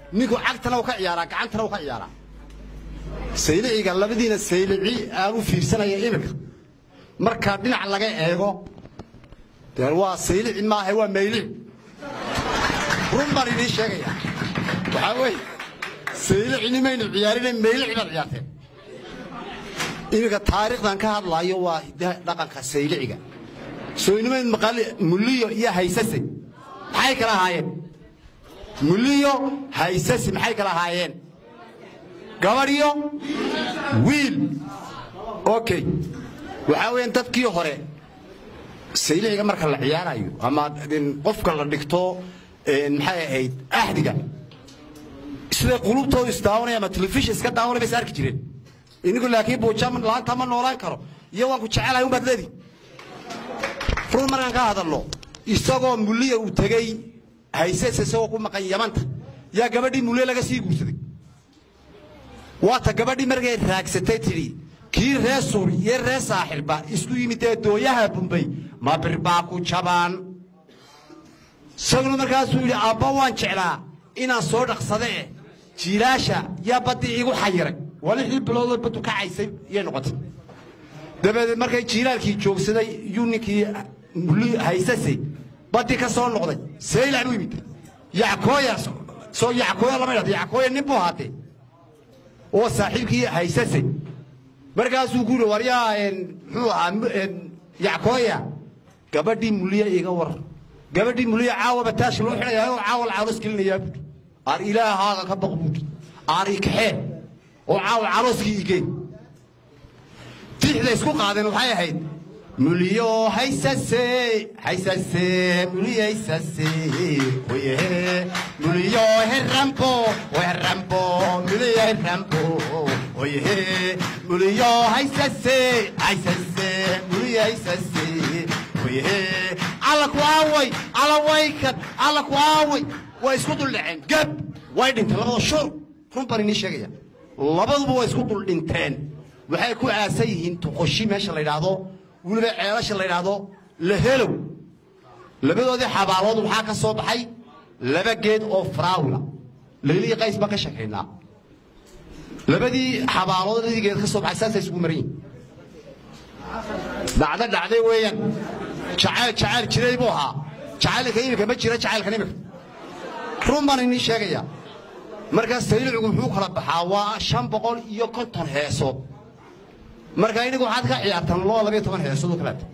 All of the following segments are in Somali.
ninku cagtana u ka ciyaaraa gacantana u ka ciyaaraa sayliciga labadiina saylici aan u fiirsanaya iminka markaa dhinac laga eego dee waa saylici maaha waa maylici run baan idiin sheegaya waxaa weeye saylicini maynu ciyaarine maylici baad ciyaarteen iminka taariikhdan ka hadlaayo waa hiddaha dhaqanka sayliciga sooynimayd maqali muliyo iyo haysase maxay kala ahaayeen muliyo haysase maxay kala ahaayeen gabadh iyo wiil okay waxaa weeyaan dadkii hore sayliciga marka la ciyaarayo ama qofka la dhigto maxay ahayd axdiga siday qulubtoodu isdaawanaya ama telefishin iska daawanay bay is arki jireen inigu laakiin buuja laanta ma noolaan karo iyo waan ku jecelahay unbaad leedi run markaan ka hadalno isagoo muliya uu tegey hayses isagoo ku maqan yamanta yaa gabadhii muliye laga sii guursaday waata gabadhii markay raagsatay tidhi kii ree suur iyo ree saaxirba isku yimid ee dooyaha bumbay ma birbaa ku jabaan isaguna markaasuu yidhi aabba waan jeclaa inaan soo dhaqsade eh jiilaasha yaa baddii iigu xayiray waa lixdii biloodoo baddu kacaysay iyay noqotay dabadeed markay jiilaalkii joogsaday yuu ninkii muli haysase baddii ka soo noqday saylac buu yimid yackooya soo yackooya lama idhahdo yackooya nin buu ahaatee oo saaxiibkii haysase markaasuu ku yidhi waryaa muxuu ahaa yackooya gabadhii muliya iga war gabadhii muliya caawa bataashi loo xidhayaa oo caawa lacaalos gelinayaa buuri aar ilaahaaga ka baq buuri aar ikaxee oo caawa calooskii igeen tixda isku qaadeen waxay ahayd muliyo haysase haysase muliyo haysase oye muliyo herrambo herrambo muliyo herrambo oye muliyo haysase haysase muliyo haysase oye alla ku aaway alla waykan alla ku aaway way isku duldhaceen gab way dhinteen labada shur run baan inii sheegaya labaduba way isku dul dhinteen waxay ku aasan yihiin tuqoshi meesha la yidhaahdo weliba ceelasha la yidhaahdo lahelow labadoodii xabaalood waxaa ka soo baxay laba geed oo faraawila laylii qays baan ka sheekaynaa labadii xabaalood labadii geed ka soo baxay saasay isugu maran yihin dhacdo dhacday weeyaan jacayl jacayl jiray buu ahaa jacaylka iminka ma jira jacaylkan iminka run baan inii sheegaya markaas saylicigu muxuu kala baxaa waa shan boqol iyo konton heesood marka inigu waxaad ka ciyaartaan loo labayo toban heesood oo kaleeta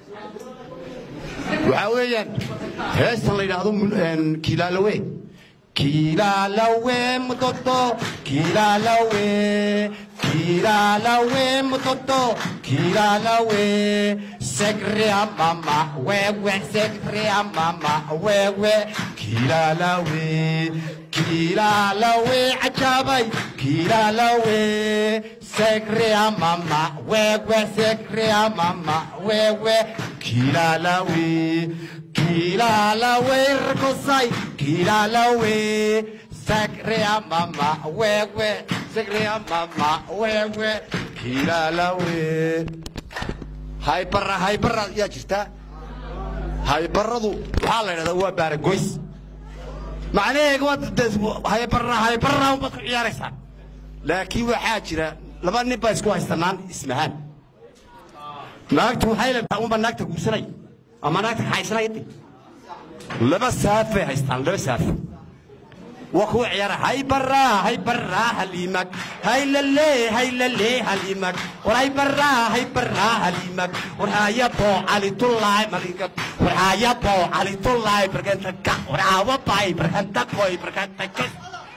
waxaa weeyaan heestan la yidhaahdo kiilaalawe kiilaalawe mutoto kiilaalawe kiilaalawe mutoto kiilaalawe segrea mama wewe segrea mama wewe kiilaalawe kiilaalawe cajaabay kiilaalawe segrea mama wewe segrea mama wewe kiilaalawe kiilaalawe rkosay kiilaalawe segrea mama wewe segrea mama wewe kiilaalawe haybara haybara yaa jirta haybaradu waxaa la yidhahdaa waa baaragoys macnaheega waa haybara haybara baad ku ciyaaraysaan laakiin waxaa jira laba nin baa isku haystanaan ismahaan naagtu waxay leedahay unba naagta guursanay ama naagta kaxaysanaya de laba saaf bay haystaan laba saaf waa kuwa ciyaara haybara haybara halimag haylale haylale halimag war haybara haybara halimag war hayabo calitullaay maliga war hayabo calitullaay barkanta ka war awabay barkanta koy barkanta kes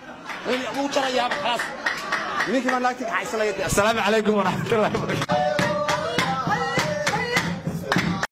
wuu jarayaa khalaas ninkii baa naagta kaxaysanaya assalaamu calaykum waraxmatullahi wabarakatu